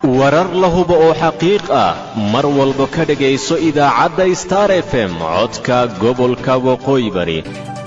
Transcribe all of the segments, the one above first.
warar la hubo oo xaqiiq ah mar walba ka dhegayso idaacadda star f m codka gobolka waqooyi bari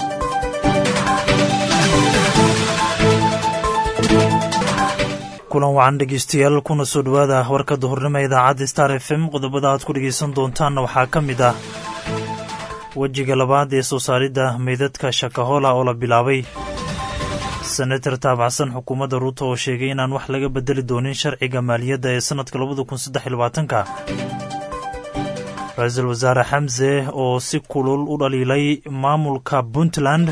kulan wacan dhegeystayaal kuna soo dhowaada warka duhurnimo idaacadda star f m qodobada aad ku dhegaysan doontaanna waxaa ka mid ah wejiga labaad ee soo saaridda meydadka shakahola oo la bilaabay senatar taabacsan xukuumadda ruuto oo sheegay inaan wax laga bedeli doonin sharciga maaliyadda ee sannadka labada kun saddex iyo labaatanka ra-iisul wasaare xamse oo si kulul u dhaliilay maamulka puntland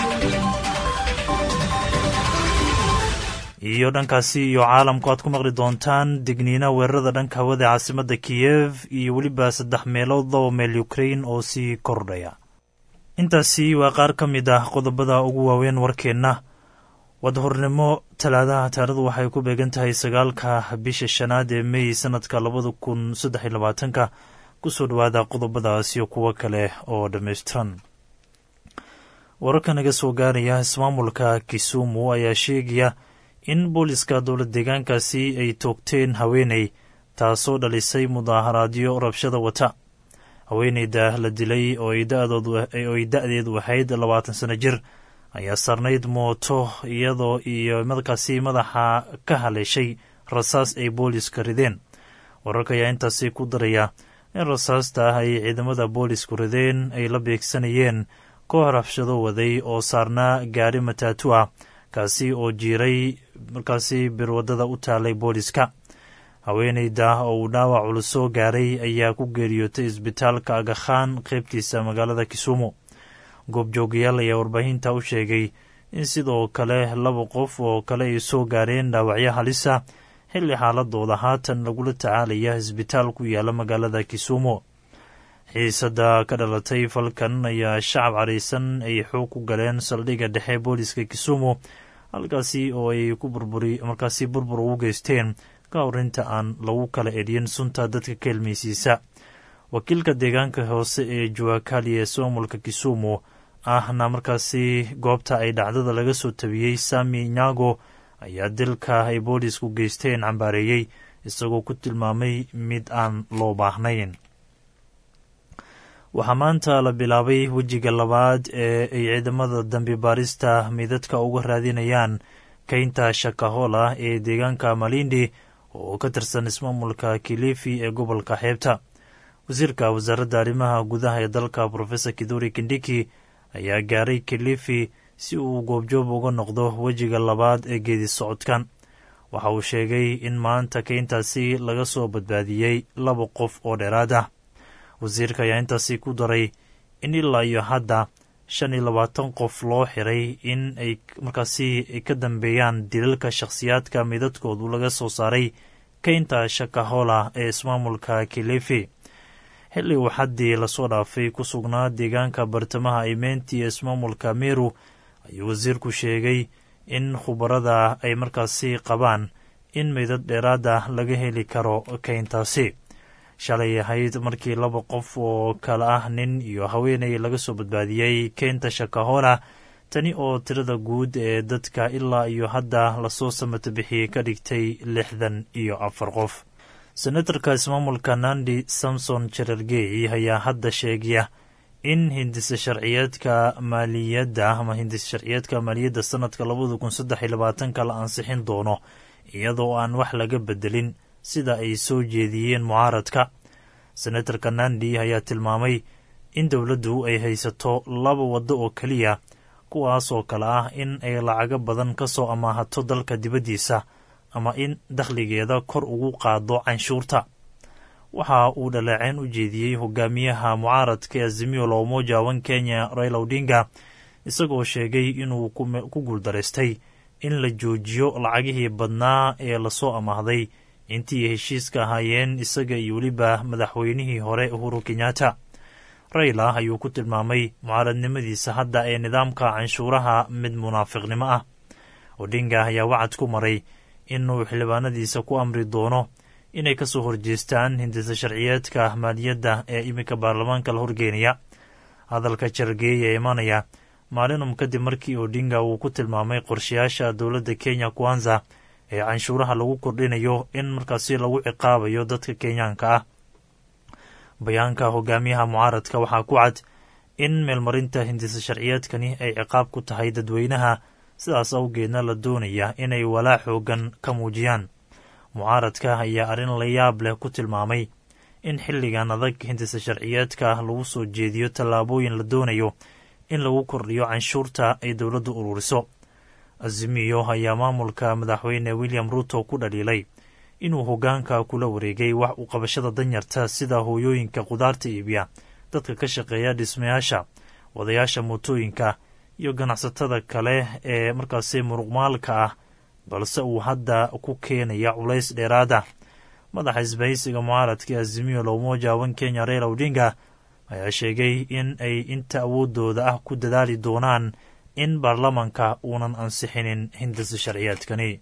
iyo dhankaasi iyo caalamku aad ku maqli doontaan digniina weerarada dhanka hawada ee caasimadda kiyev iyo weliba saddex meelood laba meel ukrain oo sii kordhaya intaasi waa qaar ka mid ah qodobada ugu waaweyn warkeenna wadahornimo talaadaha taarikhdu waxay ku beegan tahay sagaalka bisha shanaad ee mey sanadka labada kun saddex iyo labaatanka kusoo dhowaada qodobadaas iyo kuwo kale oo dhammaystiran wararka naga soo gaaraya ismaamulka kisumu ayaa sheegaya in booliska dowlad deegaankaasi ay toogteen haweeney taasoo dhalisay mudaaharaadyo rabshada wata haweeneyda la dilay oo ay da-deedu ahayd labaatan sano jir ayaa saarnayd mooto iyadoo iyo markaasi madaxa ka haleeshay rasaas ay booliska rideen wararka ayaa intaasi ku daraya in rasaasta ah ay ciidamada boolisku rideen ay la beegsanayeen koox rabshado waday oo saarnaa gaari mataatu ah kaasi oo jiiray markaasi birwadada u taalay booliska haweeneyda oo uu dhaawac culus soo gaaray ayaa ku geeriyootay isbitaalka agakhaan qaybtiisa magaalada kisumu goobjoogayaal ayaa warbaahinta u sheegay in sidoo kale laba qof oo kale ay soo gaareen dhaawacyo halisa xilli xaaladooda haatan lagula tacaalaya isbitaal ku yaala magaalada kisumu xiisada ka dhalatay falkan ayaa shacab caraysan ay xoog ku galeen saldhigga dhexe booliska kisumu halkaasi oo ay ku burburi markaasi burbur ugu geysteen ka horinta aan lagu kala edhin sunta dadka ka helmaysiisa wakiilka deegaanka hoose ee juwakali ee soomulka kisumu ahna markaasi goobta ay dhacdada laga soo tabiyey sami nyago ayaa dilka ay boolisku geysteen cambaareeyey isagoo ku tilmaamay mid aan loo baahnayn waxaa maanta la bilaabay wejiga labaad ee ay ciidamada dambi baarista meydadka uga raadinayaan keynta shakahola ee deegaanka malindi oo ka tirsan ismaamulka kilifi ee gobolka xeebta wasiirka wasaaradda arrimaha gudaha ee dalka profesor kiduri kindiki ayaa gaaray kilifi si uu goobjoob uga noqdo wejiga labaad ee geedi socodkan waxa uu sheegay in maanta keyntaasi laga soo badbaadiyey laba qof oo dheeraad ah wasiirka ayaa intaasi ku daray in ilaa iyo hadda shan iyo labaatan qof loo xiray in ay markaasi ka dambeeyaan dilalka shakhsiyaadka midadkoodu laga soo saaray keynta shakahola ee ismaamulka kilifi xilli uu xaddii lasoo dhaafay ku sugnaa deegaanka bartamaha imeynti ee ismaamulka meru ayuu wasiirku sheegay in khubarada ay markaasi qabaan in meydad dheeraada laga heli karo keyntaasi shalay ahayd markii laba qof oo kale ah nin iyo haweeney laga soo badbaadiyey keynta shakahola tani oo tirada guud ee dadka ilaa iyo hadda lasoo samata bixiyey ka dhigtay lixdan iyo afar qof senatarka ismaamulka nandi samson jerargey ayaa hadda sheegaya in hindisa sharciyeedka maaliyadda ama hindisa sharciyeedka maaliyadda sanadka labada kun saddex iyo labaatanka la ansixin doono iyadoo aan wax laga bedelin sida ay soo jeediyeen mucaaradka senatarka nandi ayaa tilmaamay in dowladdu ay haysato laba waddo oo keliya kuwaas oo kale ah in ay lacago badan ka soo amaahato dalka dibaddiisa ama in dakhligeeda kor ugu qaado canshuurta waxa uu dhaleeceyn u jeediyey hogaamiyaha mucaaradka azimio la umoja wan kenya raila odinga isagoo sheegay inuu ku guuldaraystay in la joojiyo lacagihii badnaa ee lasoo amaahday intii heshiiska ahaayeen isaga iyo weliba madaxweynihii hore uhuru kenyatta rayla ayuu ku tilmaamay mucaaradnimadiisa hadda ee nidaamka canshuuraha mid munaafiqnimo ah odinga ayaa wacad ku maray inuu xildhibaanadiisa ku amri doono inay ka soo horjeestaan hindisa sharciyeedka maaliyadda ee iminka baarlamaanka la horgeenaya hadalka jargeey ee imanaya maalinum kadib markii odinga uu ku tilmaamay qorshayaasha dowladda kenya kwanza ee canshuuraha lagu kordhinayo in markaasi lagu ciqaabayo dadka kenyaanka ah bayaanka hogaamiyaha mucaaradka waxaa ku cad in meelmarinta hindisa sharciyeedkani ay ciqaab ku tahay dadweynaha sidaas awgeedna la doonaya inay walaa xoogan ka muujiyaan mucaaradka ayaa arrin la yaab leh ku tilmaamay in xilligan adag hindisa sharciyeedka lagu soo jeediyo tallaabooyin la doonayo in lagu kordhiyo canshuurta ay dowladdu ururiso azimiyo ayaa maamulka madaxweyne william ruto ku dhaliilay inuu hoggaanka kula wareegay wax u qabashada danyarta sida hooyooyinka qudaarta iibiya dadka ka shaqeeya dhismayaasha wadayaasha mootooyinka iyo ganacsatada kale ee markaasi muruqmaalka ah balse uu hadda ku keenaya culays dheeraada madaxa isbahaysiga mucaaradka azimiyo lowmoja wan kenya reera odinga ayaa sheegay in ay inta awoodooda ah ku dadaali doonaan in baarlamanka uunan ansixinin hindisa sharciyeedkani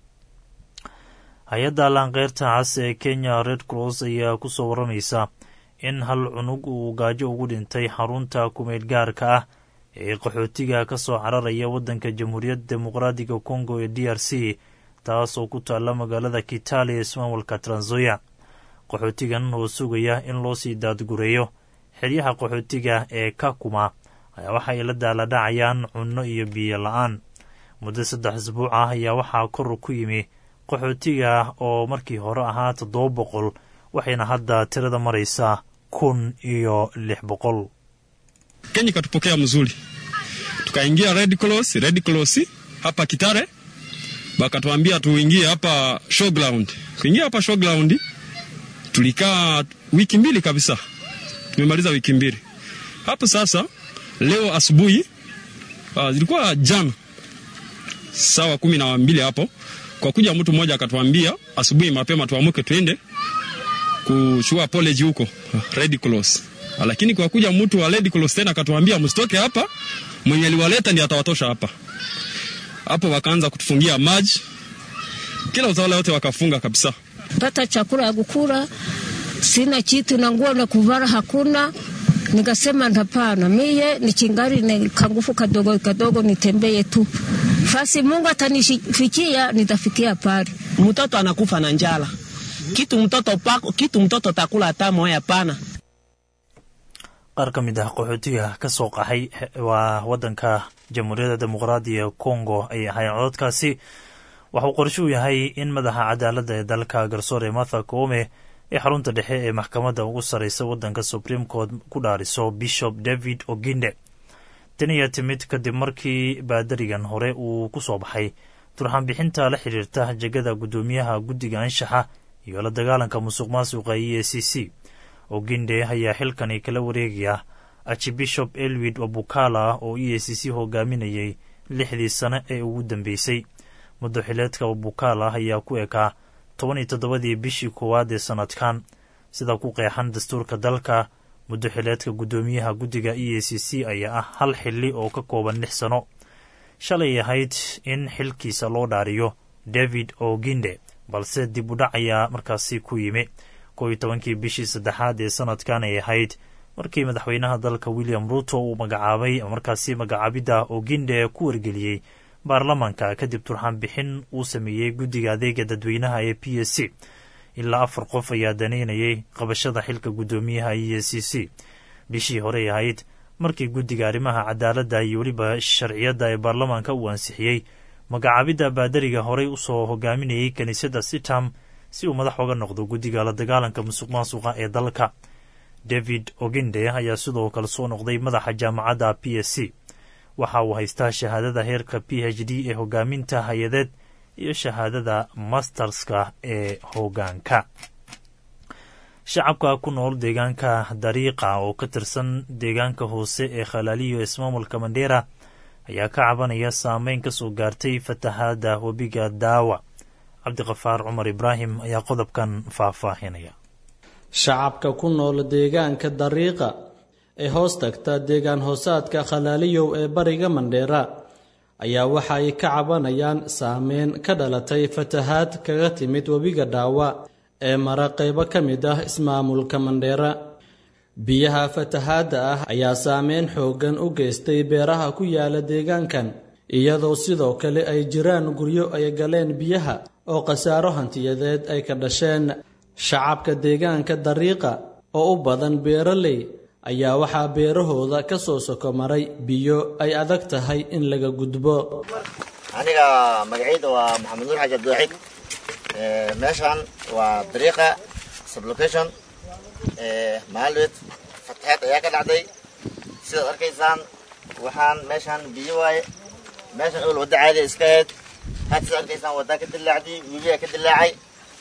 hay-adda laanqeyrta cas ee kenya red cross ayaa ku soo waramaysa in hal cunug uu gaajo ugu dhintay xarunta kumeyd gaarka ah ee qaxootiga ka soo cararaya waddanka jamhuuriyadda dimuqraadiga congo ee d r c taasoo ku taalla magaalada kitali ee ismaamulka tranzoya qaxootigan oo sugaya in loo sii daadgureeyo xeryaha qaxootiga ee kakuma ayaa waxay la daaladhacayaan cunno iyo biyo la-aan muddo saddex isbuuc ah ayaa waxaa kor ku yimi qaxootiga oo markii hore ahaa toddoba boqol waxayna hadda tirada maraysaa kun iyo lix boqol Kenya ikatupokea mzuri, tukaingia Red Cross, Red Cross hapa Kitare, bakatuambia tuingie hapa showground. Kuingia hapa showground, tulikaa wiki mbili kabisa, tumemaliza wiki mbili hapo. Sasa leo asubuhi, uh, zilikuwa jana sawa kumi na mbili hapo, kwa kuja mtu mmoja akatuambia asubuhi mapema tuamuke tuende kuchukua apology huko Red Cross lakini kwa kuja mtu wa Red Cross tena akatuambia msitoke hapa, mwenye aliwaleta ndiye atawatosha hapa. Hapo wakaanza kutufungia maji, kila utawala wote wakafunga kabisa. pata chakula ya kukula, sina kitu na nguo na kuvara hakuna. Nikasema hapana, miye ni chingali ni kangufu kadogo kadogo, nitembee tu fasi Mungu atanifikia, nitafikia pale. mtoto anakufa na njala, kitu mtoto pako, kitu mtoto takula hata moya hapana. qaar ka mid ah qaxootiga ka soo qaxay waa waddanka jamhuuriyadda dimuqraadiga ee congo ay ahayn cododkaasi waxauu qorsho u yahay in madaxa cadaaladda ee dalka garsoore martha koome ee xarunta dhexe ee maxkamadda ugu sarreysa waddanka supreme court ku dhaariso bishop david oginde tan ayaa timid kadib markii baadarigan hore uu ku soo baxay turxanbixinta la xiriirta jegada guddoomiyaha guddiga anshaxa iyo la dagaalanka musuq maasuqa e a c c oginde ayaa xilkani kala wareegaya archibishop elwid wabukala oo e a c c hogaaminayay lixdii sane ee ugu dambeysay muddo xileedka wabukala ayaa ku ekaa toban iyo toddobadii bishii koowaad ee sannadkan sida ku qeexan dastuurka dalka muddo xileedka guddoomiyaha guddiga e a c c ayaa ah hal xilli oo ka kooban lix sano shalay ahayd in xilkiisa loo dhaariyo david oginde balse dib u dhac ayaa markaasi ku yimi kow iyo tobankii bishii saddexaad ee sanadkan ay ahayd markii madaxweynaha dalka william ruto uu magacaabay markaasi magacaabidda oginde ku wargeliyey baarlamanka kadib turxaan bixin uu sameeyey guddiga adeega dadweynaha ee p s c ilaa afar qof ayaa daneynayay qabashada xilka guddoomiyaha e c c bishii horey ahayd markii guddiga arrimaha cadaaladda iyo weliba sharciyadda ee baarlamaanka uu ansixiyey magacaabidda baadariga horey usoo hogaaminayay kiniisadda sitam si uu madax oga noqdo guddiga la dagaalanka musuq maasuqa ee dalka david oginde ayaa sidoo kale soo noqday madaxa jaamacadda p s c waxa uu haystaa shahaadada heerka p h d ee hogaaminta hay-adeed iyo shahaadada masterska ee hoggaanka shacabka ku nool deegaanka dariiqa oo ka tirsan deegaanka hoose ee khalaaliyo ismaamulka mandheera ayaa ka cabanaya saameyn ka soo gaartay fatahaadda webiga daawa cabdiqafaar cumar ibraahim ayaa qodobkan faahfaahinaya shacabka ku nool deegaanka dariiqa ee hoos tagta deegaan hoosaadka khalaaliyow ee bariga mandheera ayaa waxa ay ka cabanayaan saameyn ka dhalatay fatahaad kaga timid webiga dhaawa ee mara qaybo ka mid ah ismaamulka mandheera biyaha fatahaadda ah ayaa saameyn xooggan u geystay beeraha ku yaala deegaankan iyadoo sidoo kale ay jiraan guryo ay galeen biyaha oo khasaaro hantiyadeed ay ka dhasheen shacabka deegaanka dariiqa oo u badan beeraley ayaa waxaa beerahooda ka soo soko maray biyo ay adag tahay in laga gudbo aniga magacayda waa maxamed nuur xaji abdiwaxiid meeshan waa dariiqa sublocation maalweed fataxeed ayaa ka dhacday sidaad arkaysaan waxaan meeshaan biyo waaye meeshan ol wadda caadiya iska ahayd had sidaad arkaysaan waddaa ka dilaacday webigaa ka dilaacay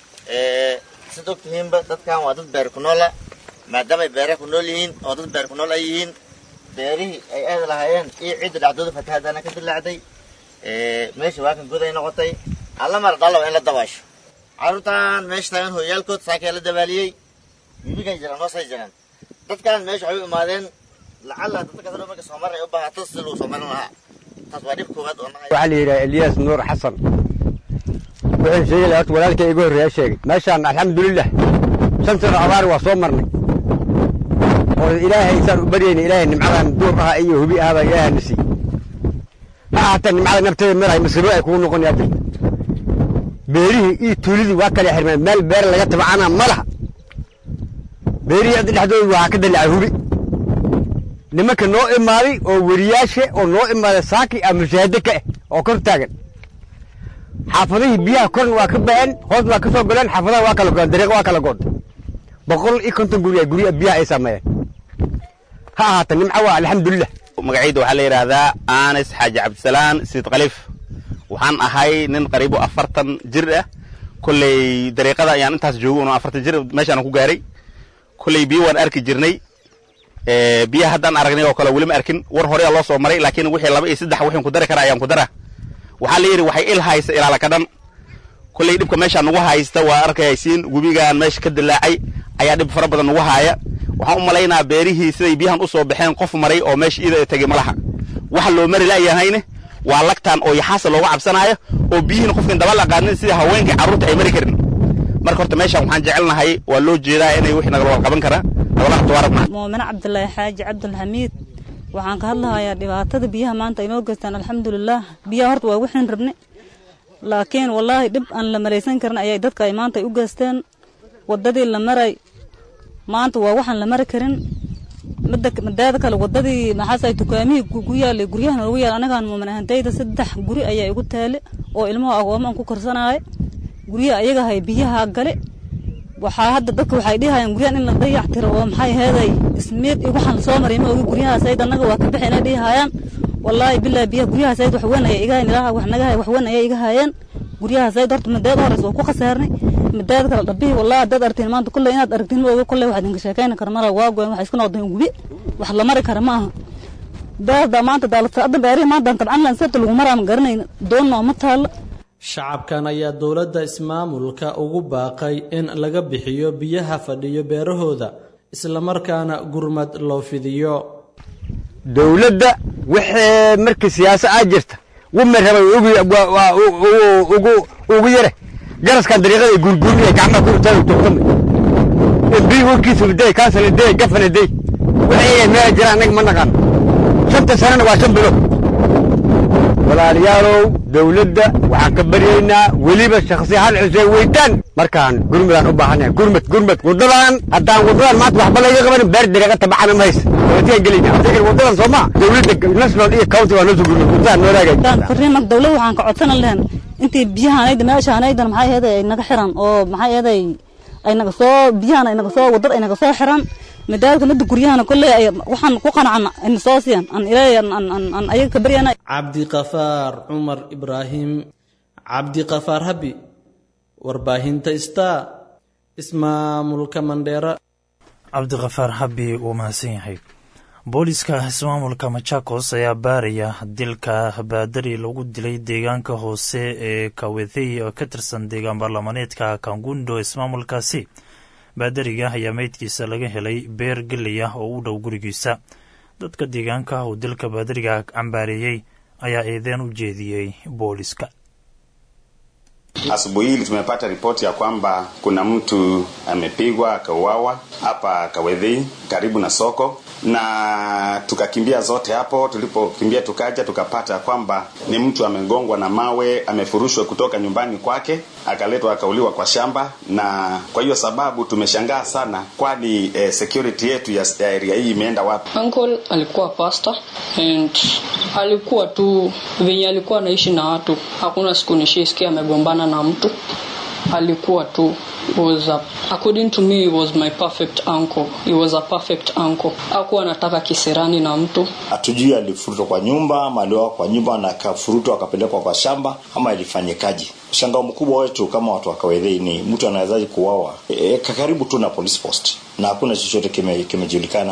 sid og tihiinba dadkan waa dad beer ku noola maadaamay beeraha ku nool yihiin oo dad beer ku nool ay yihiin beerihii ay aadi lahaayeen iyo cidda dhacdooda fatahaadana ka dilaacday meesha waa kan goday noqotay alla mar dhalo in la dabaasho carruurtan meesha taagan hooyaalkood saakee la dabaaliyey wibigay jiraan hoosay jiraan dadkan meesha waxay u imaadeen lacalla dadka kasoo marka soo maray u baahato si lagu soo marin lahaa taas waa dhib koowaad oo nahay waxaa la yidhaha eliyas nuur xasan wuxuu sheegay horta walaalkay iga horreeya sheegay meeshaan alxamdulilah shan sano abaar waa soo marnay oo ilaahay saan u baryayna ilaahay nimcadan duur aha iyo hubi ahbaa ilaahay na siiyey ha ahaatee nimcada nafteeda meel masiibo ay kugu noqon yaadda beerihii iyo tuulidii waa kala xirmeen meel beer laga tabacana ma laha beerihii hadda dhexdooda waxaa ka dallacay hubi nimanka noo imaaday oo weriyaasha oo noo imaaday saaki a mushaahado ka ah oo kor taagan xaafadihii biyaha korna waa ka baxeen hoosna waa ka soo galeen xaafadaha waa kala goon dariiqa waa kala goon boqol iyo konton guri gurya biyaha ay saameeyeen ha ahaata nimco waa alxamdulilah magacayda waxaa la yidhaahdaa anis xaaji cabdisalaan siid khaliif waxaan ahay nin qariibo afartan jir ah kolley dariiqada ayaan intaas joogo un afartan jir meeshaan ku gaaray kolley biyo waan arki jirnay biyaha haddaan aragnay oo kale weli ma arkin war horeyaa loo soo maray laakiin wixii laba iyo saddex wixin ku dari kara ayaan ku dara waxaa la yidhi waxay il haysta ilaala ka dhan kolley dhibka meeshaan nagu haysta waa arkaysiin webigaan meesha ka dilaacay ayaa dhib fara badan nagu haaya waxaan u malaynaa beerihii siday biyahan u soo baxeen qof maray oo meesha iyada tegey ma laha waxa loo mari la'yahayne waa lagtaan oo yaxaasa looga cabsanaayo oo biyihiin qofkin daba laqaanin sida haweenkii carruurta ay mari karin marka horta meeshaan waxaan jecelnahay waa loo jeedaa inay wixii nagala wada qaban karaa nagala tawaarad muumine cabdulaahi xaaji cabdulxamiid waxaan ka hadlahayaa dhibaatada biyaha maanta ay noo geystaan alxamdulilaah biyaha horta waa wixin rabne laakiin wallaahi dhib aan la malaysan karin ayay dadka ay maanta ay u geysteen waddadii la maray maanta waa waxaan la mari karin mideeda kale waddadii maxaasay dukaamihii ku yaalay guryahan ugu yaal anagaan muumin ahantayda saddex guri ayaa igu taale oo ilmuhu agoomo aan ku korsanaayo guryaha ayagahay biyaha gale waxaa hadda dadka waxay dhihayaan guryahan in la dayac tiro oo maxay heeday ismiid iyo waxaan soo maray ma ogi guryahaas ayd annaga waa ka bixi inay dhihayaan wallaahi billahi biyaha guryahaas ayd wax weyn ayaa iga hayn ilaaha wax naga hay wax weyn ayaa iga hayeen guryahaas ayd horta mideeda hores waa ku khasaarnay mideeda kale dhabihi wallahi haddaad aragtiin maanta kulley inaad aragtiin ma ogi kulley waxaad inka sheekayni kara mara waa goyn waxay isku noqdeen gubi wax la mari kara ma aha beerda maanta daalata beerihi maanta tabcan lan sabta lagu maraa ma garanayna doon nooma taalla shacabkan ayaa dowladda ismaamulka ugu baaqay in laga bixiyo biyaha fadhiyo beerahooda islamarkaana gurmad loo fidiyo dowladda wixii markii siyaasa aa jirta wuma rabay ugu ugu yare garaskan dariiqada gurgurinaya gacmaha ku utaagi togtama embii warkiisa day kaasana day gafana day wixii meel jira annaga ma naqaan shanta sanana waa shan bilood walaalayaalow dowladda waxaan ka baryaynaa weliba shakhsi hal xuseen weytaan markaan gurmadaan u baahanyahay gurmad gurmad waddadan haddaan waddadan maanta waxba laga qabanin beer dariiqa tabacana ma haysa watigaan gelayna adegan waddadan soo maa dowladda national iyo county waa noo soo gurmad waddadan noo raagay fariin dowladda waxaan ka codsanan lahayn intii biyahanayda meeshaanaydan maxay heeday ay naga xiran oo maxay heeday ay naga soo biyahan ay naga soo waddada ay naga soo xiran midaadka midda guryahana kolley ay waxaan ku qanacana ayna soo siiyaan aan ilaahay aan ayaga ka baryana cabdiqafaar cumar ibraahim cabdiqafaar habi warbaahinta star ismaamulka mandheera cabdiqafaar habi wuu mahadsan yahay booliska ismaamulka machakos ayaa baaraya dilka baadari lagu dilay deegaanka hoose ee kawethey oo ka tirsan deegaan baarlamaneedka kangundo ismaamulkaasi baadariga ayaa meydkiisa laga helay beer geley ah oo u dhow gurigiisa dadka deegaanka uu dilka baadariga cambaareeyey ayaa eedeen u jeediyey booliska Asubuhi hili tumepata ripoti ya kwamba kuna mtu amepigwa akauawa hapa Kawedhei karibu na soko, na tukakimbia zote hapo. Tulipokimbia tukaja tukapata kwamba ni mtu amegongwa na mawe, amefurushwa kutoka nyumbani kwake, akaletwa akauliwa kwa shamba, na kwa hiyo sababu tumeshangaa sana, kwani eh, security yetu ya, ya area hii imeenda wapi? Uncle alikuwa pastor and alikuwa tu venye alikuwa anaishi na watu, hakuna siku nishaisikia amegombana na mtu. Alikuwa tu was a, according to me he was my perfect uncle. He was a perfect uncle. Hakuwa anataka kisirani na mtu. Hatujui alifurutwa kwa nyumba ama aliwa kwa nyumba na akafurutwa akapelekwa kwa shamba ama ilifanyikaje. Mshangao mkubwa wetu kama watu wa Kawedhei ni mtu anawezaje kuuawa e, karibu tu na police post na hakuna chochote kime, kimejulikana.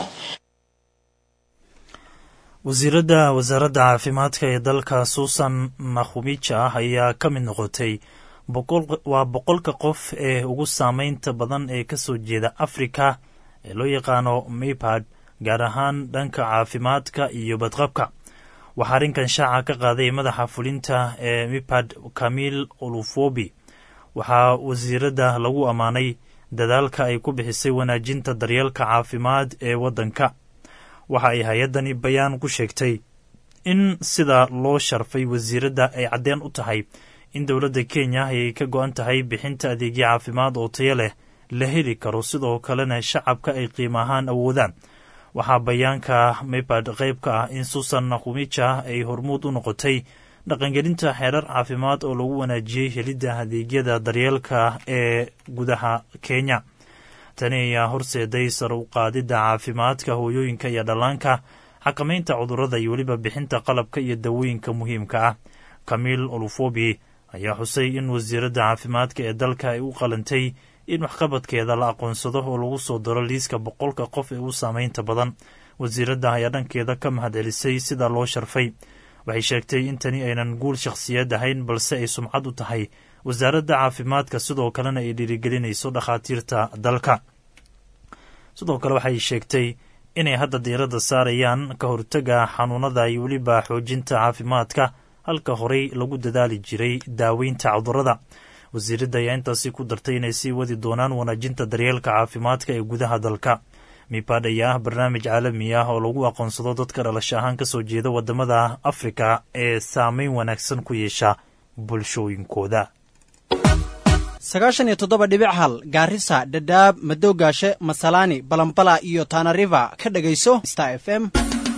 wasiiradda wasaaradda caafimaadka ee dalka suusan nakhumicha ayaa ka mid noqotay waa boqolka qof ee ugu saameynta badan ee ka soo jeeda afrika ee loo yaqaano mipad gaar ahaan dhanka caafimaadka iyo badqabka waxaa arrinkan shaaca ka qaaday madaxa fulinta ee mipad kamil olufobi waxaa wasiiradda lagu ammaanay dadaalka ay ku bixisay wanaajinta daryeelka caafimaad ee waddanka waxa ay hay-addani bayaan ku sheegtay in sida loo sharfay wasiiradda ay caddeen u tahay in dowladda kenya ayay ka go-an tahay bixinta adeegyo caafimaad oo tayo leh la heli karo sidoo kalena shacabka ay qiimo ahaan awoodaan waxaa bayaanka mipad qayb ka ah in susan nakhumija ay hormuud u noqotay dhaqangelinta xeerar caafimaad oo lagu wanaajiyey helidda adeegyada daryeelka ee gudaha kenya tani ayaa horseeday sar u qaadidda caafimaadka hooyooyinka iyo dhallaanka xakamaynta cudurrada iyo weliba bixinta qalabka iyo dawooyinka muhiimka ah kamil olufobi ayaa xusay in wasiiradda caafimaadka ee dalka ay u qalantay in waxqabadkeeda la aqoonsado oo lagu soo daro liiska boqolka qof ee u saameynta badan wasiiradda ayaa dhankeeda ka mahadcelisay sida loo sharfay waxay sheegtay in tani aynan guul shakhsiyeed ahayn balse ay sumcad u tahay wasaaradda caafimaadka sidoo kalena ay dhiirigelinayso dhakhaatiirta dalka sidoo kale waxay sheegtay inay hadda diiradda saarayaan ka hortega xanuunada iyo weliba xoojinta caafimaadka halka horey lagu dadaali jiray daaweynta cudurrada wasiiradda ayaa intaasi ku dartay inay sii wadi doonaan wanaajinta daryeelka caafimaadka ee gudaha dalka mipad ayaa ah barnaamij caalami ah oo lagu aqoonsado dadka dhalasho ahaan kasoo jeeda wadamada afrika ee saameyn wanaagsan ku yeesha bulshooyinkooda sagaashan iyo toddoba dhibic hal gaarisa dhadhaab madoogaashe masalaani balambala iyo tanariva ka dhegayso star f m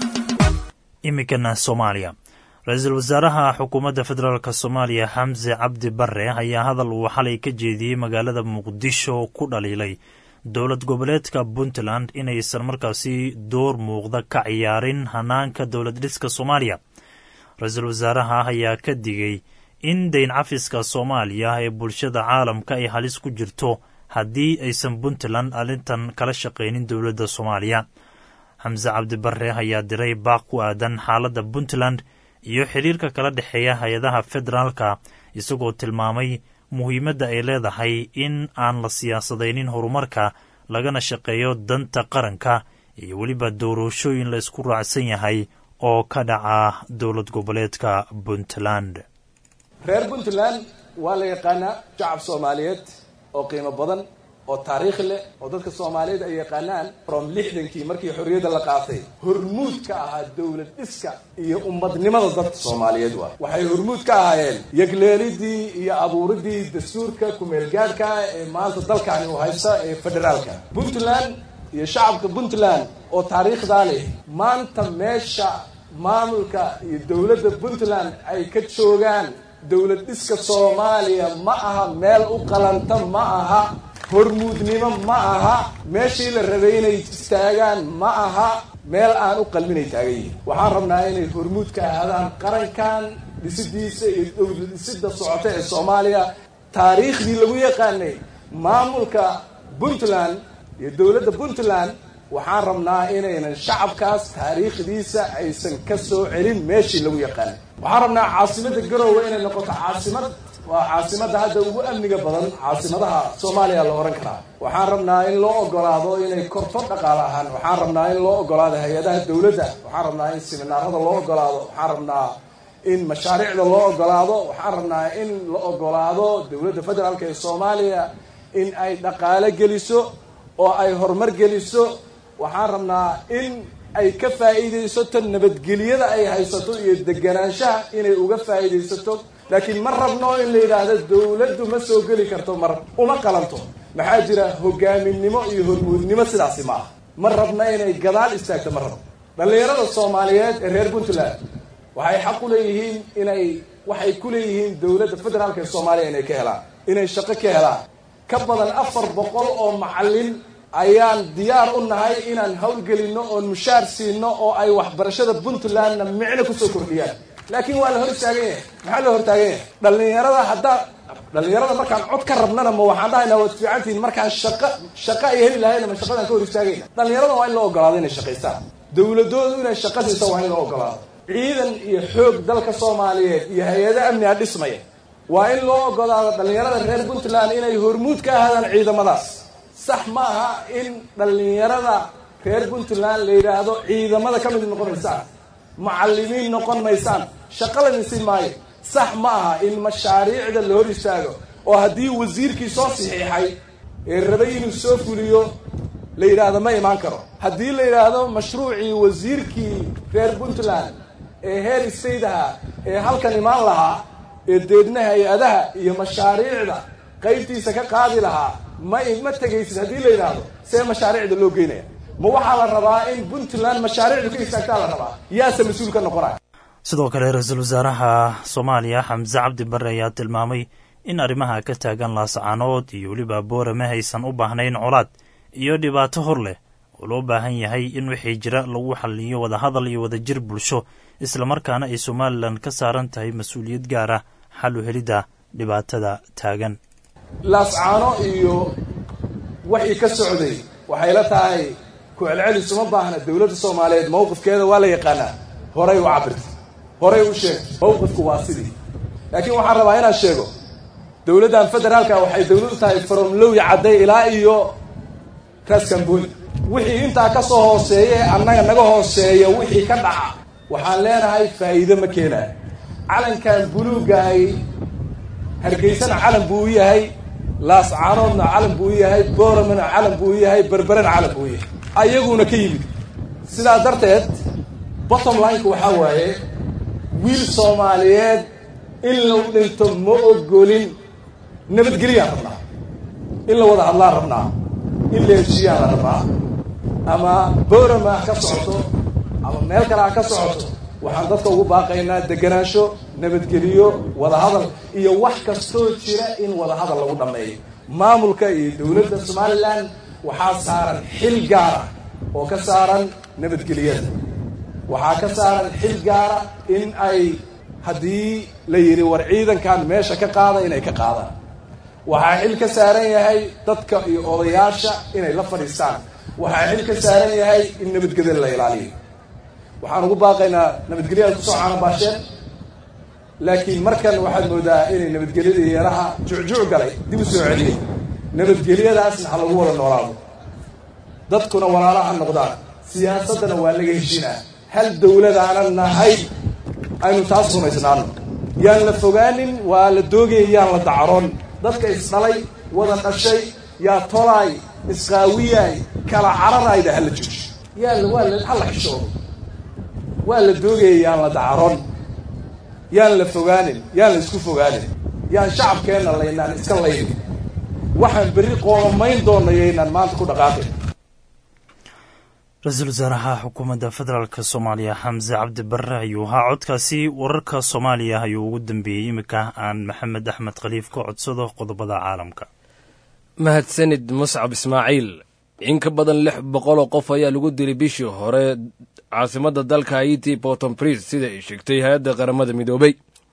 iminkana soomaaliya ra-iisul wasaaraha xukuumadda federaalk soomaaliya xamse cabdi bare ayaa hadal uu xalay ka jeediyey magaalada muqdisho ku dhaliilay dowlad goboleedka puntland inaysan markaasi door muuqda ka ciyaarin hanaanka dowlad dhiska soomaaliya ra-iisul wasaaraha ayaa ka digay in dayn cafiska soomaaliya ee bulshada caalamka ay halis ku jirto haddii aysan puntland arrintan kala shaqaynin dowladda soomaaliya xamse cabdibare ayaa diray baaq ku aadan xaaladda puntland iyo xiriirka kala dhexeeya hay-adaha federaalka isagoo tilmaamay muhiimadda ay leedahay in aan la siyaasadaynin horumarka lagana shaqeeyo danta qaranka iyo weliba doorashooyin la isku raacsan yahay oo ka dhaca dowlad goboleedka puntland reer puntland waa la yaqaanaa shacab soomaaliyeed oo qiimo badan oo taariikh leh oo dadka soomaaliyeed ay yaqaanaan from lixdankii markii xorriyadda la qaatay hormuud ka ahaa dowlad dhiska iyo ummadnimada dadka soomaaliyeed waa waxay hormuud ka ahaayeen yegleelidii iyo abuuridii dastuurka kumeelgaadhka ee maanta dalkani uu haysta ee federaalka puntland iyo shacabka puntland oo taariikhdaa leh maanta meesha maamulka iyo dowladda puntland ay ka joogaan dowlad dhiska soomaaliya ma aha meel u qalanta ma aha hormuudnimo ma aha meeshii la rabay inay istaagaan ma aha meel aan u qalminay taagan yihin waxaan rabnaa inay hormuud ka ahaadaan qarankan dhisidiisa iyo dowlad dhisida socota ee soomaaliya taariikhdii lagu yaqaanay maamulka puntland iyo dowladda puntland waxaan rabnaa inaynan shacabkaas taariikhdiisa aysan ka soo celin meeshii lagu yaqaanay waxaan rabnaa caasimadda garoowe inay noqoto caasimad waa caasimadda hadda ugu amniga badan caasimadaha soomaaliya la ohan karaa waxaan rabnaa in loo ogolaado inay korto dhaqaale ahaan waxaan rabnaa in loo ogolaado hay-adaha dowladda waxaan rabnaa in siminaarada loo ogolaado waxaan rabnaa in mashaariicda loo ogolaado waxaan rabnaa in la ogolaado dowladda federaalk ee soomaaliya in ay dhaqaalo geliso oo ay horumar geliso waxaan rabnaa in ay ka faa'iidaysato nabadgelyada ay haysato iyo deganaanshaha inay uga faa'iidaysato laakiin ma rabno in la yidhaahdo dowladdu ma soo geli karto mar uma qalanto maxaa jira hogaaminimo iyo hormuudnimo sidaasi ma ah ma rabna inay gadaal istaagto ma rabno dhallinyarada soomaaliyeed ee reer puntland waxay xaq u leeyihiin inay waxay ku leeyihiin dowladda federaalka ee soomaaliya inay ka helaan inay shaqo ka helaan ka badan afar boqol oo macallin ayaan diyaar u nahay inaan howlgelinno oon mushaar siino oo ay waxbarashada puntlandna micno kusoo kordhiyaan laakiin waa la hor istaagan yahay maxaa loo hortaagan yahay dhallinyarada haddaa dhallinyarada markaan cod ka rabnana ma waxaan dhahaynaa waad fiicantihiin markaan shaqa shaqa ay heli lahayna ma shaqadaan ka hor istaagayna dhallinyarada waa in loo ogolaado inay shaqaystaan dowladoodu inay shaqa siisa waa in loo ogolaado ciidan iyo xoog dalka soomaaliyeed iyo hay-ado amniga dhismaya waa in loo ogolaado dhallinyarada reer puntland inay hormuud ka ahaadaan ciidamadaas sax ma aha in dhallinyarada reer puntland la yidhaahdo ciidamada ka mid noqon maysaan macallimiin noqon maysaan shaqo la dhisi maayo sax ma aha in mashaariicda la hor istaago oo haddii wasiirkii soo saxiixay ee rabay inuu soo fuliyo la yidhaahdo ma imaan karo haddii la yidhaahdo mashruucii wasiirkii reer puntland ee heer istaydaha ee halkan imaan lahaa ee deedna hay-adaha iyo mashaariicda qaybtiisa ka qaadi lahaa ma ma tegaysid haddii la yidhaahdo see mashaariicda loo geynaya ma waxaa la rabaa in puntland mashaariicdu ka istaagtaa la rabaa yaase mas-uul ka noqonaya sidoo kale ra-iisul wasaaraha soomaaliya xamse cabdi barre ayaa tilmaamay in arrimaha ka taagan laascaanood iyo weliba boorame haysan u baahnayn colaad iyo dhibaato hor leh oo loo baahan yahay in wixii jira lagu xaliyo wadahadal iyo wadajir bulsho islamarkaana ay somalilan ka saaran tahay mas-uuliyad gaar ah xal u helidda dhibaatada taagan laascaano iyo waxii ka socday waxay la tahay ku-celcelis uma baahna dowladda soomaaliyeed mawqifkeeda waa la yaqaanaa horay u cabirta horay u sheeg mawqifku waa sidii laakiin waxaan rabaa inaan sheego dowladdan federaalka waxay dowlad u tahay from lowya cadday ilaa iyo raaskambooni wixii intaa ka soo hooseeye annaga naga hooseeya wixii ka dhaca waxaan leenahay faa'iido ma keenayo calankan buluugahay hargeysana calan buu u yahay laascaanoodna calan buu u yahay booramana calan buu u yahay berberena calan buu u yahay ayaguna ka yimid sidaa darteed bottom lineka waxaa waaye wiil soomaaliyeed in lagu dhinto ma ogolin nabadgelyaan rabnaa in la wada hadlaan rabnaa in la heshiyaan la rabnaa ama boorama ha ka socoto ama meel kale ha ka socoto waxaan dadka ugu baaqaynaa deganaansho nabadgeliyo wadahadal iyo wax kastoo jira in wadahadal lagu dhammeeyo maamulka iyo dowladda somalilan waxaa saaran xil gaara oo ka saaran nabadgelyada waxaa ka saaran xil gaara in ay haddii la yidhi war ciidankan meesha ka qaada inay ka qaadaan waxaa xil ka saaran yahay dadka iyo odayaasha inay la fadhiistaan waxaa xil ka saaran yahay in nabadgelyada la ilaaliyo waxaan ugu baaqaynaa nabadgelyada kusoo caanabaasheen laakiin markan waxaad moodaa inay nabadgelyadii yaraha jucjuc galay dib u soo celiyay nabadgelyadaasna ha lagu wada noolaado dadkuna walaalaha noqdaan siyaasaddana waa laga heshinaa hal dowladaana nahay aynu taas rumaysnaano yaan la fogaanin waa la doogaya yaan la dacaroon dadka isdhalay wada dhashay yaa tolaay isqaawiyaay kala cararayda hala jooji yaa waa hala xishoodo waa la doogaya yaan la dacaroon yaan la fogaanin yaan la isku fogaanin yaan shacabkeenna laynaan iska laynin waxaan berri qoomamayn doona yaynaan maanta ku dhaqaaqin ra-iisul wasaaraha xukuumadda federaalk soomaaliya xamse cabdi barre ayuu ahaa codkaasi wararka soomaaliya ayuu ugu dambeeyey iminka aan maxamed axmed khaliif ka codsado qodobada caalamka mahadsanid muscab ismaaciil in ka badan lix boqol oo qof ayaa lagu dilay bishii hore caasimadda dalka haiti porton pris sida ay sheegtay hay-adda qaramada midoobay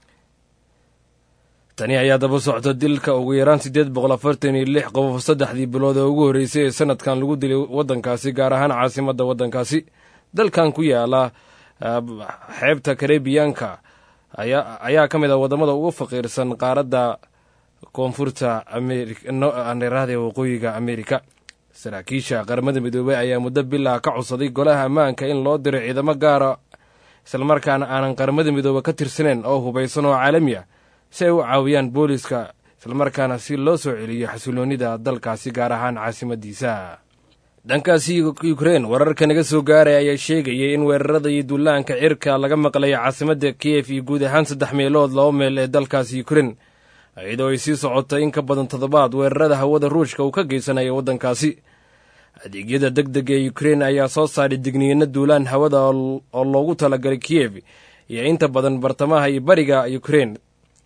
tani ayaa daba socta dilka ugu yaraan siddeed boqol afartan iyo lix qofof saddexdii bilood ee ugu horreysay ee sanadkan lagu dilay waddankaasi gaar ahaan caasimadda waddankaasi dalkan ku yaala xeebta karebiyaanka ayaa ka mid ah waddamada ugu faqiirsan qaaradda koonfurta ameriraada waqooyiga amerika saraakiisha qaramada midoobey ayaa muddo bilaa ka codsaday golaha ammaanka in loo diro ciidamo gaara islamarkaana aanan qaramada midoobe ka tirsaneyn oo hubaysan oo caalami ah si ay u caawiyaan booliska islamarkaana si loo soo celiyo xasiloonnida dalkaasi gaar ahaan caasimadiisa dhankaasi ukrein wararka naga soo gaaraya ayaa sheegayay in weerarada iyo duulaanka cirka laga maqlayo caasimadda kiyef iyo guud ahaan saddex meelood laba meel ee dalkaasi ukrein iyadoo ay sii socotay in ka badan toddobaad weerarada hawada ruushka uu ka geysanayo waddankaasi adeegyada deg dega ee ukrein ayaa soo saaray digniino duulaan hawada oo loogu talagalay kiyef iyo inta badan bartamaha iyo bariga ukrein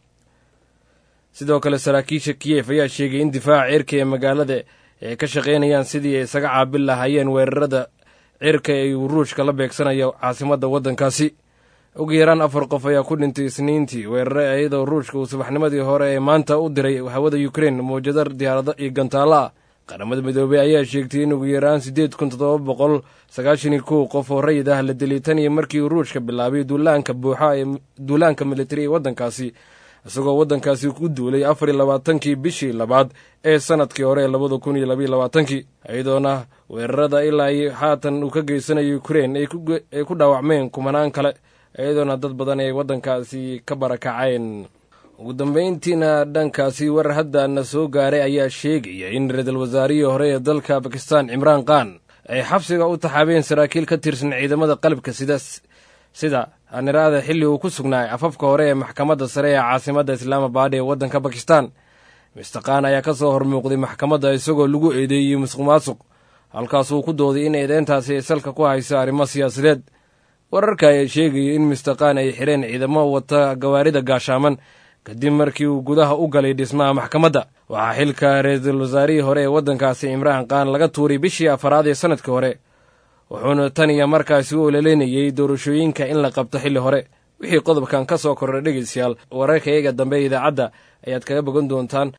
sidoo kale saraakiisha kiyef ayaa sheegay in difaaca cirka ee magaalada ay ka shaqaynayaan sidii ay isaga caabin lahaayeen weerarada cirka ee uu ruushka la beegsanayo caasimadda waddankaasi ugu yaraan afar qof ayaa ku dhintay isniintii weerare iyadoo ruushka uu subaxnimadii hore ee maanta u diray hawada ukrein mawjadar diyaarado iyo gantaalo ah qaramada midoobey ayaa sheegtay in ugu yaraan siddeed kun toddoba boqol sagaashan iyo kow qof oo rayid ah la dilay tan iyo markii uu ruushka bilaabay duulaanka buuxa ee duulaanka militari ee waddankaasi isagoo waddankaasi ku duulay afar iyo labaatankii bishii labaad ee sanadkii hore ee labada kun iyo labaiyo labaatankii iyadoona weerarada ilaa iyo haatan uu ka geysanayo ukrein ay ku dhaawacmeen kumanaan kale iyadoona dad badan ay waddankaasi ka barakaceen ugu dambayntiina dhankaasi war haddana soo gaaray ayaa sheegaya in ra-iisul wasaarihii hore ee dalka bakistan cimraan khan ay xabsiga u taxaabeen saraakiil ka tirsan ciidamada qalabka sida sida haniraada xilli uu ku sugnaay afafka hore ee maxkamadda sare ee caasimadda islaamabad ee waddanka bakistan mister khan ayaa ka soo hormuuqday maxkamadda isagoo lagu eedeeyey musuq maasuq halkaasuu ku dooday in eedeyntaasi ay salka ku hayso arrimo siyaasadeed wararka ayaa sheegaya in mister khan ay xidheen ciidamo wata gawaarida gaashaaman kadib markii uu gudaha u galay dhismaha maxkamadda waxaa xilka ra-iisul wasaarihii hore ee waddankaasi cimraan khan laga tuuray bishii afaraad ee sanadkii hore wuxuuna tan iyo markaasi u ololeynayey doorashooyinka in la qabto xilli hore wixii qodobkan ka soo kordhay dhegaystayaal wararka iyaga dambe idaacadda ayaad kaga bogan doontaan